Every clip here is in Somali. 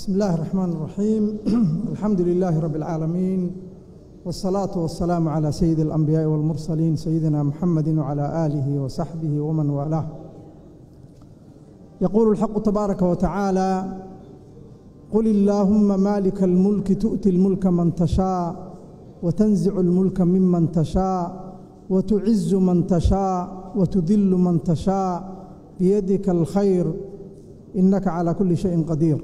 بسم الله الرحمن الرحيم الحمد لله رب العالمين والصلاة والسلام على سيد الأنبياء والمرسلين سيدنا محمد وعلى آله وصحبه ومن والاه يقول الحق تبارك وتعالى قل اللهم مالك الملك تؤتي الملك من تشاء وتنزع الملك ممن تشاء وتعز من تشاء وتذل من تشاء بيدك الخير إنك على كل شيء قدير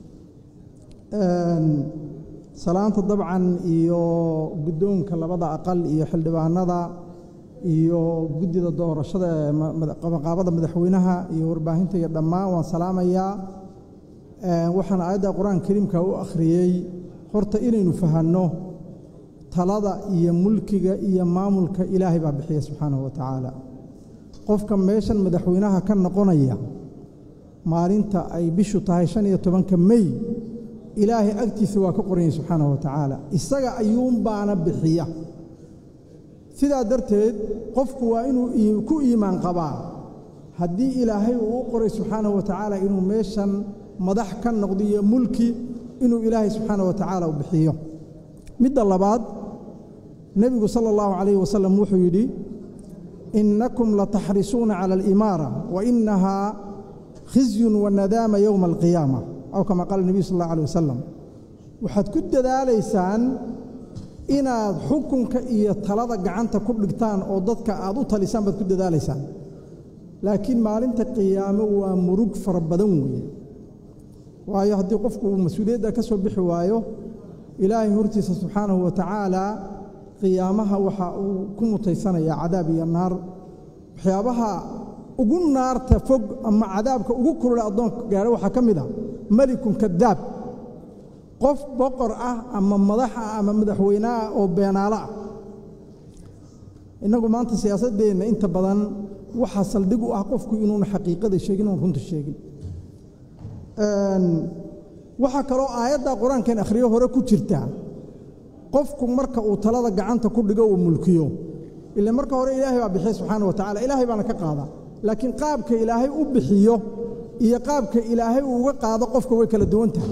salaanta dabcan iyo guddoonka labada aqal iyo xildhibaanada iyo guddida doorashada ee qabanqaabada madaxweynaha iyo warbaahinta iyo dhammaan waan salaamayaa waxaan aayadda qur-aanka kariimka u akhriyey horta inaynu fahanno talada iyo mulkiga iyo maamulka ilaahay baa bixiya subxaanahu wa tacaala qofka meeshan madaxweynaha ka noqonaya maalinta ay bishu tahay shan iyo tobanka mey ilaahay agtiisa waa ka qoranyay subxaanahu wa tacaala isaga ayuunbaana bixiya sidaa darteed qofku waa inuu ku iimaan qabaa haddii ilaahay uu u qoray subxaanahu wa tacaala inuu meeshan madax ka noqdo iyo mulki inuu ilaahay subxaanahu wa tacaala u bixiyo midda labaad nebigu sala allahu calayhi wasalam wuxuu yidhi innakum lataxrisuuna cala alimaara wa innahaa khizyun wa nadaama yowma alqiyaama aw kama qaala nebiyu sal allah alay wasalam waxaad ku dadaalaysaan inaad xukunka iyo talada gacanta ku dhigtaan oo dadka aad u talisaan baad ku dadaalaysaan laakiin maalinta qiyaamo waa murug fara badan weeye waayo haddii qofku uu mas-uuliyadda ka soo bixi waayo ilaahay hortiisa subxaanahu wa tacaalaa qiyaamaha waxa uu ku mutaysanayaa cadaab iyo naar waxyaabaha ugu naarta fog ama cadaabka ugu kulula addoonka gaadho waxaa ka mid ah melikun kadaab qof boqor ah ama madax ah ama madaxweyne ah oo beenaalo ah innagu maanta siyaasaddeenna inta badan waxaa saldhig u ah qofku inuuna xaqiiqada sheegin oon runta sheegin waxaa kaloo aayadda qur-aankan akhriyo hore ku jirta qofku marka uu talada gacanta ku dhigo uu mulkiyo ila marka hore ilaahay baa bixiya subxaana wa tacala ilaahay baana ka qaada laakiin qaabka ilaahay u bixiyo iyo qaabka ilaahay uu uga qaado qofka way kala duwan tahay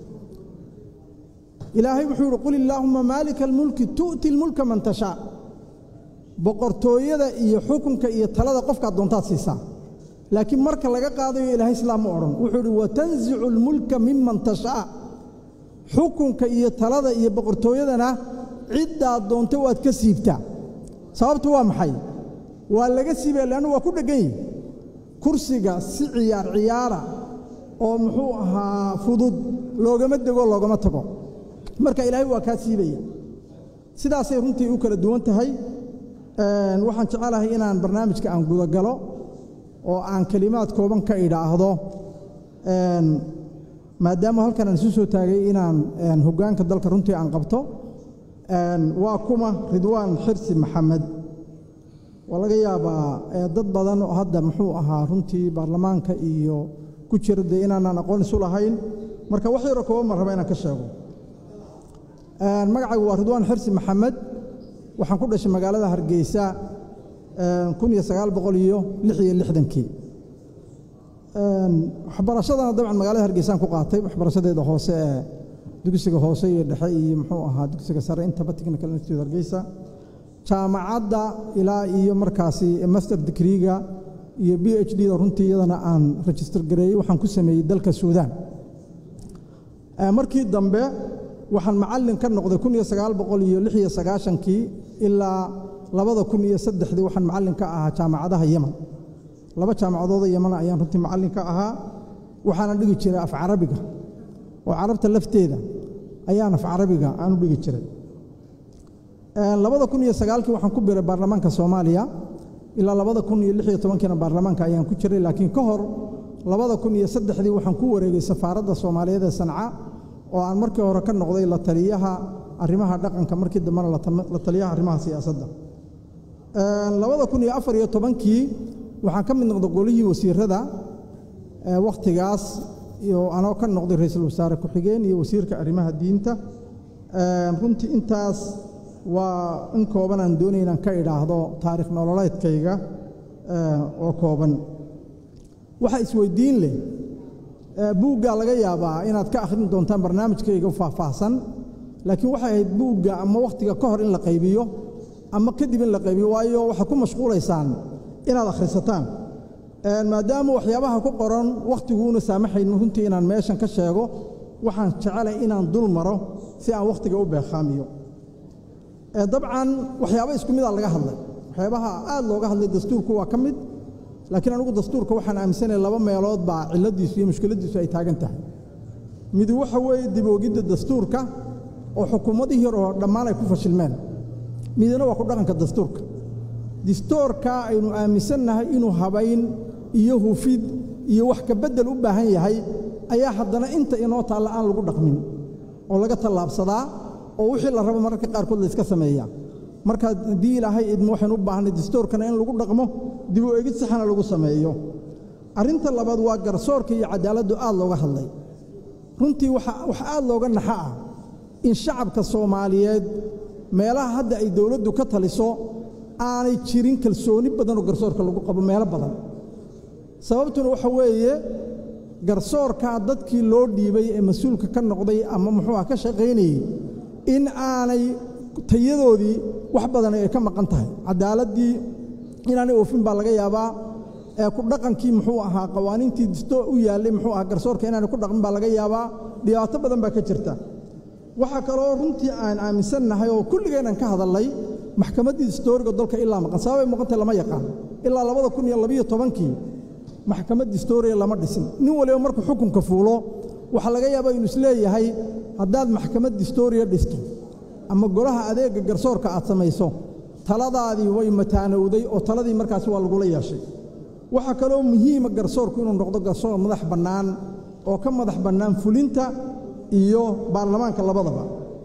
ilaahay wuxuu yidhi qul illaahumma maalika almulki tu'ti lmulka man tashaa boqortooyada iyo xukunka iyo talada qofkaad doontaad siisaa laakiin marka laga qaadayo ilaahay islaam ma odhan wuxuu yidhi watanzicu almulka miman tashaa xukunka iyo talada iyo boqortooyadana ciddaad doonta waad ka siibtaa sababtu waa maxay waa laga siibaya leannu waa ku dheggan yihi kursiga si ciyaar ciyaara oo muxuu ahaa fudud loogama dego loogama tago marka ilaahay waa kaa siibaya sidaasay runtii u kala duwan tahay waxaan jecelahay inaan barnaamijka aan gudagalo oo aan kelimaad kooban ka idhaahdo maadaama halkan aan isu soo taagay inaan hoggaanka dalka runtii aan qabto waa kuma ridwaan xirsi maxamed waa laga yaabaa dad badan oo hadda muxuu ahaa runtii baarlamaanka iyo ku jira dee inaanaan aqoon isu lahayn marka wax yaroo kooban baan raba inaan ka sheego magacaygu waa ridwaan xirsi maxamed waxaan ku dhashay magaalada hargeysa kun iyo sagaal boqol iyo lix iyo lixdankii waxbarashadana dabcan magaalada hargeysaan ku qaatay waxbarashadeeda hoose ee dugsiga hoose iyo dhexe iyo muxuu ahaa dugsiga sare intaba technical institute hargeysa jaamacadda ilaa iyo markaasi master digriga iyo b h d da runtii iyadana aan register gareeyey waxaan ku sameeyey dalka suudaan markii dambe waxaan macallin ka noqday kun iyo sagaal boqol iyo lix iyo sagaashankii ilaa labada kun iyo saddexdii waxaan macallin ka ahaa jaamacadaha yeman laba jaamacadooda yemana ayaan runtii macallin ka ahaa waxaana dhigi jiray af carabiga oo carabta lafteeda ayaan af carabiga aan u dhigi jiray labada kun iyo sagaalkii waxaan ku biray baarlamaanka soomaaliya ilaa labada kun iyo lix iyo tobankiina baarlamaanka ayaan ku jiray laakiin ka hor labada kun iyo saddexdii waxaan ku wareegay safaaradda soomaaliyeed ee sanca oo aan markii hore ka noqday la taliyaha arrimaha dhaqanka markii dambena la taliyaha arrimaha siyaasadda labada kun iyo afar iyo tobankii waxaan ka mid noqday golihii wasiirada wakhtigaas iyo anoo ka noqday ra-iisul wasaare ku-xigeen iyo wasiirka arrimaha diinta runtii intaas waa in kooban aan doonay inaan ka idhaahdo taarikh nololeedkayga oo kooban waxaa isweydiin leh buuggaa laga yaabaa inaad ka akhrin doontaan barnaamijkayga faahfaahsan laakiin waxay ahayd buugga ama wakhtiga ka hor in la qaybiyo ama kadib in la qaybiyo waayo waxaad ku mashquulaysaan inaad akhrisataan maadaama waxyaabaha ku qoran wakhtiguna saamaxayno runtii inaan meeshan ka sheego waxaan jecelay inaan dul maro si aan wakhtiga u beeqaamiyo dabcan waxyaaba isku midaa laga hadlay waxyaabaha aad looga hadlay dastuurku waa ka mid laakiin anugu dastuurka waxaan aaminsanaya laba meelood baa cilladdiisu iyo mushkiladdiisu ay taagan tahay mid waxa weeye diboogidda dastuurka oo xukuumadihii hore oo dhammaan ay ku fashilmeen midna waa ku dhaqanka dastuurka dastuurka aynu aaminsannahay inuu habayn iyo hufid iyo wax ka beddel u baahan yahay ayaa haddana inta inoo taalla aan lagu dhaqmin oo laga tallaabsadaa oo wixii la rabo mararka qaarkood layska sameeyaa marka haddii ilaahay idmo waxaynu u baahnay dastuurkana in lagu dhaqmo dib u egid saxana lagu sameeyo arrinta labaad waa garsoorka iyo cadaaladdu aad looga hadlay runtii wax aad looga naxa ah in shacabka soomaaliyeed meelaha hadda ay dowladdu ka taliso aanay jirin kalsooni badan oo garsoorka lagu qabo meelo badan sababtuna waxa weeye garsoorkaa dadkii loo dhiibay ee mas-uulka ka noqday ama muxuu ah ka shaqaynayey in aanay tayadoodii wax badan ay ka maqan tahay cadaaladdii inaanay oofin baa laga yaabaa ee ku dhaqankii muxuu ahaa qawaaniintii disto u yaallay muxuu ahaa garsoorka inaanay ku dhaqmin baa laga yaabaa dhibaato badan baa ka jirta waxaa kaloo runtii aan aaminsannahay oo kulligeenan ka hadallay maxkamaddii distooriga dalka ilaa maqan sababay muuqantay lama yaqaan ilaa labada kun iyo labiyo tobankii maxkamad distooriya lama dhisin nin waliba markuu xukunka fuulo waxaa laga yaabaa inuu isleeyahay haddaad maxkamad distooriya dhisto ama golaha adeegga garsoorka aad samayso taladaadii way mataanowday oo taladii markaasi waa lagula yeeshay waxaa kaloo muhiima garsoorku inuu noqdo garsoor madax bannaan oo ka madax bannaan fulinta iyo baarlamaanka labadaba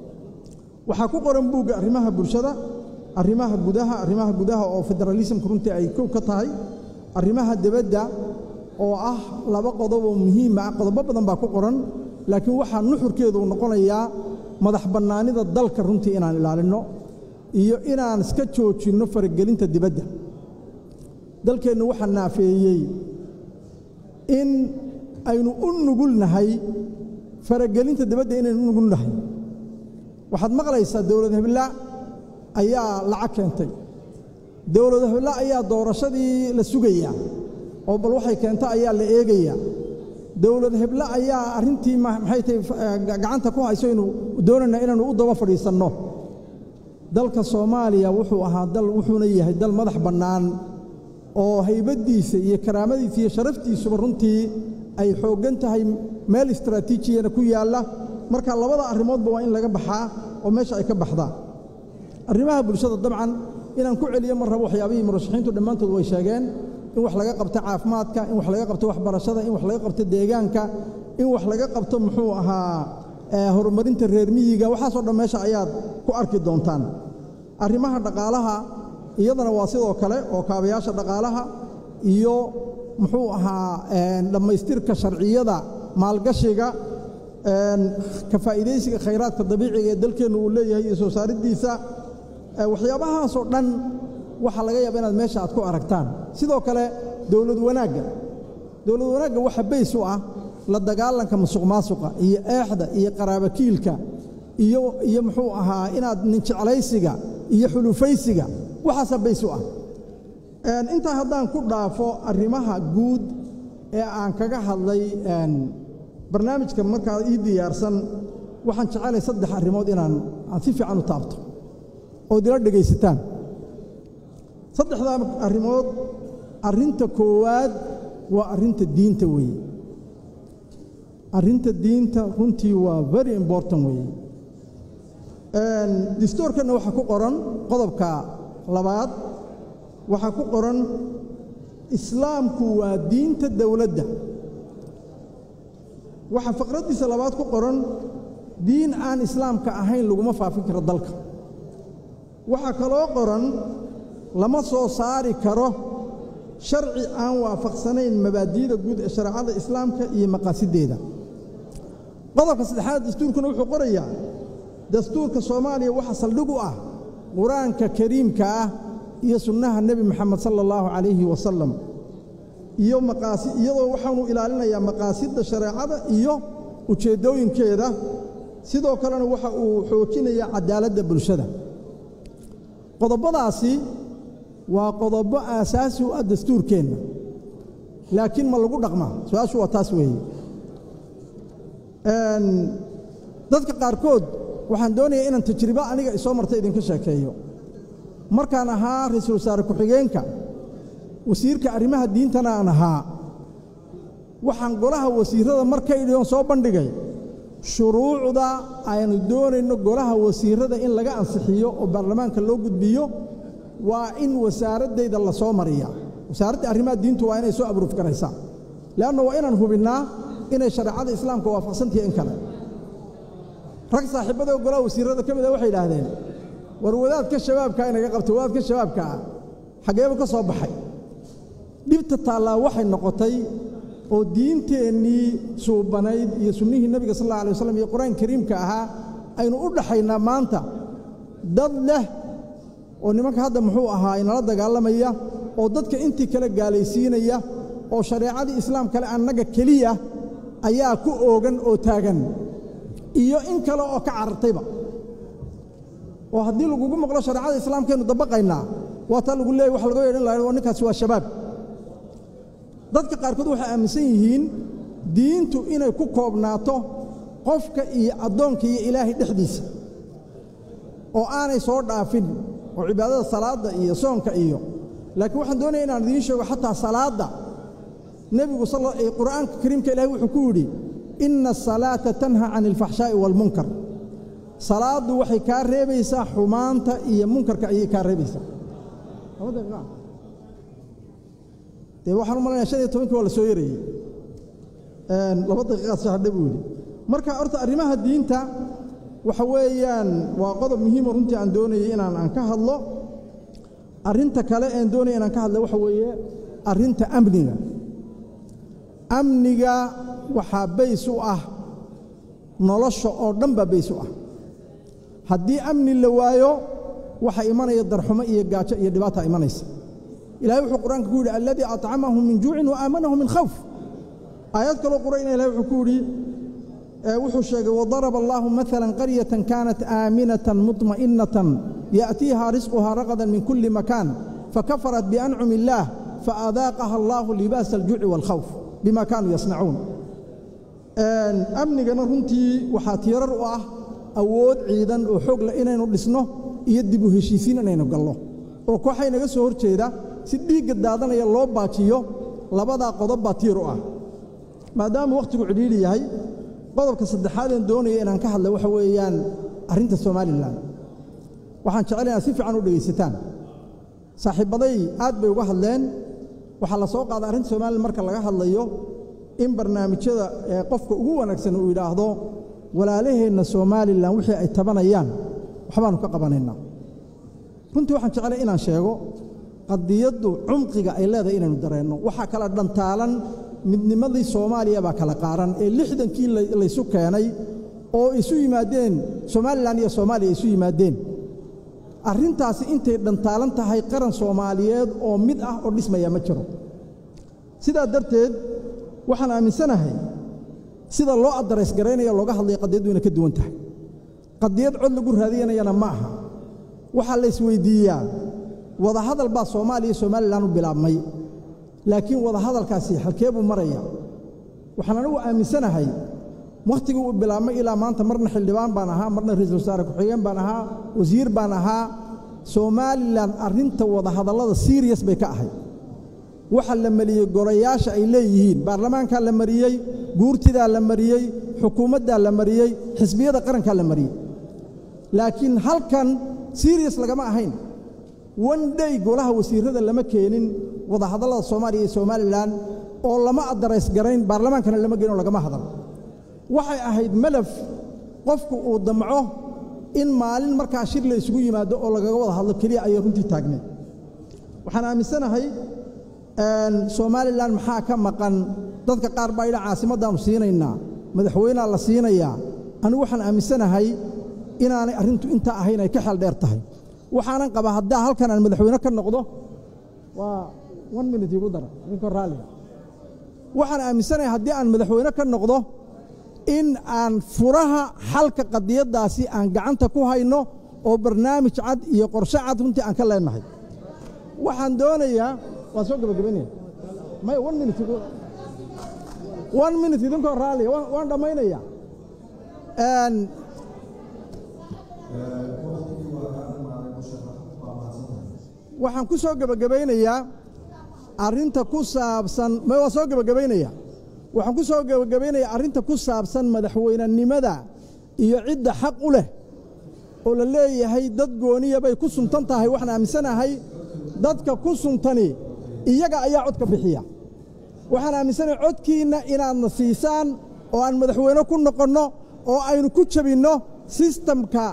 waxaa ku qoran buugga arrimaha bulshada arrimaha gudaha arrimaha gudaha oo federaalismka runtii ay kow ka tahay arrimaha debadda oo ah laba qodob oo muhiima ah qodobo badan baa ku qoran laakiin waxaa nuxurkeedu noqonayaa madax bannaanida dalka runtii inaan ilaalinno iyo inaan iska joojinno faragelinta dibadda dalkeennu waxaa naafeeyey in aynu u nugulnahay faragelinta dibadda inaynu u nugulnahay waxaad maqlaysaa dowlad hebla ayaa lacag keentay dowlad hebla ayaa doorashadii la sugayaa oo bal waxay keenta ayaa la eegayaa dowlad heble ayaa arrintii maxay tahay gacanta ku hayso inuu doonayna inaanu u daba fadhiisanno dalka soomaaliya wuxuu ahaa dal wuxuuna yahay dal madax bannaan oo haybaddiisa iyo karaamadiisa iyo sharaftiisuba runtii ay xooggan tahay meel istraatiijiyana ku yaalla marka labada arrimoodba waa in laga baxaa oo meesha ay ka baxdaa arrimaha bulshada dabcan inaan ku celiyo mar rabo waxyaabihii murashaxiintu dhammaantood way sheegeen in wax laga qabto caafimaadka in wax laga qabto waxbarashada in wax laga qabto deegaanka in wax laga qabto muxuu ahaa horumarinta reer miyiga waxaasoo dhan meesha ayaad ku arki doontaan arrimaha dhaqaalaha iyadana waa sidoo kale oo kaabayaasha dhaqaalaha iyo muxuu ahaa dhammaystirka sharciyada maalgashiga ka faa'iidaysiga khayraadka dabiiciga ee dalkeennu uu leeyahay iyo soo saariddiisa waxyaabahaasoo dhan waxaa laga yaaba inaad meesha aad ku aragtaan sidoo kale dowlad wanaagga dowlad wanaagga waxa bays u ah la dagaalanka musuq maasuqa iyo eexda iyo qaraabakiilka iyo iyo muxuu ahaa inaad ninjeclaysiga iyo xulufaysiga waxaasaa bays u ah intaa haddaan ku dhaafo arrimaha guud ee aan kaga hadlay barnaamijka markaa ii diyaarsan waxaan jecelay saddex arrimood inaan aan si fiican u taabto ood ila dhegaysataan saddexdaa arrimood arrinta koowaad waa arrinta diinta weeye arrinta diinta runtii waa very important weeye distoorkanna waxaa ku qoran qodobka labaad waxaa ku qoran islaamku waa diinta dowladda waxaa faqraddiisa labaad ku qoran diin aan islaamka ahayn laguma faafin karo dalka waxaa kaloo qoran lama soo saari karo sharci aan waafaqsanayn mabaadi'da guud ee shareecada islaamka iyo maqaasiddeeda qodobka saddexaad dastuurkuna wuxuu qorayaa dastuurka soomaaliya waxaa saldhig u ah qur-aanka kariimka ah iyo sunnaha nebi moxamed sala allahu calayhi wasalam iyo maqaasi iyadoo waxaanu ilaalinayaa maqaasidda shareecada iyo ujeeddooyinkeeda sidoo kalena waxa uu xoojinayaa cadaaladda bulshada qodobadaasi waa qodobo aasaasi u ah dastuurkeenna laakiin ma lagu dhaqmaa su-aashu waa taas weeye dadka qaarkood waxaan doonayaa inaan tajribo aniga isoo marta idinka sheekeeyo markaan ahaa ra-iisul wasaare ku-xigeenka wasiirka arrimaha diintana aan ahaa waxaan golaha wasiirrada markaydhion soo bandhigay shuruucda aynu doonayno golaha wasiirrada in laga ansixiyo oo baarlamaanka loo gudbiyo waa in wasaaraddayda la soo mariya wasaaradda arrimaha diintu waa inay soo abruuf garaysaa leanna waa inaan hubinnaa inay shareecada islaamka waafaqsantahi in kale rag saaxiibada golaha wasiirrada ka mid a waxay idhaahdeen war wadaadka shabaabkaa inaga qabta wadaadka shabaabka ah xaggeebu ka soo baxay dhibta taallaa waxay noqotay oo diinteennii suubanayd iyo sunnihii nebiga sal alla alay waslam iyo qur-aanka kariimka ahaa aynu u dhaxaynaa maanta dad leh oo nimanka hadda muxuu ahaa inala dagaalamaya oo dadka intii kale gaalaysiinaya oo shareecadii islaam kale annaga keliya ayaa ku oogan oo taagan iyo in kale oo ka carartayba oo haddii lagugu maqlo shareecada islaamkaynu dabaqaynaa waa taa lagu leeyay wax laga yeedhan laha ninkaasi waa shabaab dadka qaarkood waxay aaminsan yihiin diintu inay ku koobnaato qofka iyo addoonka iyo ilaahay dhexdiisa oo aanay soo dhaafin oo cibaadada salaadda iyo soonka iyo laakiin waxaan doonaya inaan idiin sheego xataa salaadda nebigu qur'aanka kariimka ilahay wuxuu ku yidhi inna asalaata tanha can alfaxshaa'i waalmunkar salaaddu waxay kaa reebaysaa xumaanta iyo munkarka ayay kaa reebaysaa dee waxaan u malanaya shan iyo tobankii waa la soo yarayey laba daqiiqaad sahadhe buu yidhi marka horta arrimaha diinta waxa weeyaan waa qodob muhiimo runtii aan doonayay inaan aan ka hadlo arrinta kale een doonaya inaan ka hadla waxa weeye arrinta amniga amniga waxaa bays u ah nolosha oo dhan baa bays u ah haddii amni la waayo waxa imanaya darxumo iyo gaajo iyo dhibaata imanaysa ilahay wuxuu qur-aanka ku yidhi alladii acamahum min juucin wa aamanahum min khawf aayad kaloo qurayna ilahay wuxuu ku yidhi wuxuu sheegay wadaraba allaahu maala qaryatan kaanat aaminatan muطmaئinatan yaأtiiha risquhaa raqadan min kuli makaan fakafarat biancumi illaah faadaaqaha allaahu libaasa aljuuci wاlkhawf bima kaanuu yasnacuun amnigana runtii waxaa tiirar u ah awood ciidan oo xoog leh inaynu dhisno iyo dib u heshiisiin inaynu galno oo kooxay naga soo hor jeeda si dhiigga daadanaya loo baajiyo labadaa qodob baa tiir u ah maadaama wakhtigu cidhiidhi yahay qodobka saddexaadeen doonaya inaan ka hadla waxa weeyaan arrinta somalilan waxaan jecel inaad si fiican u dhegaysataan saaxiibbaday aad bay uga hadleen waxaa la soo qaada arrinta somalilan marka laga hadlayo in barnaamijyada ee qofka ugu wanaagsan uu yidhaahdo walaalaheenna somalilan wixii ay tabanayaan waxbaannu ka qabanaynaa runtii waxaan jeclay inaan sheego qadiyaddu cumqiga ay leedahay inaynu dareenno waxaa kala dhantaalan midnimadii soomaaliya baa kala qaaran ee lixdankii laysu keenay oo isu yimaadeen somalilan iyo soomaaliya isu yimaadeen arrintaasi intay dhantaalan tahay qaran soomaaliyeed oo mid ah oo dhismaya ma jiro sidaa darteed waxaan aaminsanahay sida loo adarays garaynaya looga hadlaya qadiyaddu inay ka duwan tahay qadiyad cod lagu raadiyanayana ma aha waxaa la isweyddiiyaa wadahadal baa soomaaliya somalilan u bilaabmay laakiin wadahadalkaasi halkee buu maraya waxaan anigu aaminsanahay wakhtigii uu bilaabmay ilaa maanta marna xildhibaan baan ahaa marna ra-iisul wasaare ku-xigeen baan ahaa wasiir baan ahaa somalilan arrinta wadahadallada siriyas bay ka ahayd waxa la mariyey golayaasha ay leeyihiin baarlamaankaa la mariyey guurtidaa la mariyey xukuumaddaa la mariyey xisbiyada qarankaa la mariyey laakiin halkan siriyas lagama ahayn one day golaha wasiirrada lama keenin wadahadallada soomaaliya iyo somalilan oo lama adarays garayn baarlamaankana lama geyn oo lagama hadal waxay ahayd malaf qofku uu damco in maalin markaa shir la isugu yimaado oo lagaga wada hadlo keliya ayay runtii taagneed waxaan aaminsanahay somalilan maxaa ka maqan dadka qaar baa idha caasimaddaannu siinaynaa madaxweynea la siinayaa anigu waxaan aaminsanahay inaanay arrintu intaa ahayn ay ka xeel dheer tahay waxaanan qabaa haddaa halkan aan madaxweyne ka noqdo waa one minute igu dara ninkoo raalliga waxaan aaminsanahay haddii aan madaxweyne ka noqdo in aan furaha xalka qadiyaddaasi aan gacanta ku hayno oo barnaamij cad iyo qorshe cad runtii aan ka leenahay waxaan doonayaa waan soo gabagabaynaya may one minute one minute idinkoo raalliya waan dhammaynaya waxaan ku soo gebagabaynayaa arrinta ku saabsan ma waa soo gebagabaynaya waxaan ku soo gebagabaynayaa arrinta ku saabsan madaxweynenimada iyo cidda xaq u leh oo la leeyahay dad gooniya bay ku suntan tahay waxaan aaminsanahay dadka ku suntani iyaga ayaa codka bixiya waxaan aaminsanahay codkiinna inaadna siisaan oo aan madaxweyne ku noqonno oo aynu ku jabinno sistamka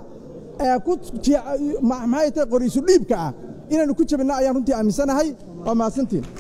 maxay tahay qoriisu dhiibka ah inaynu ku jabinno ayaan runtii aaminsanahay waa mahadsantiin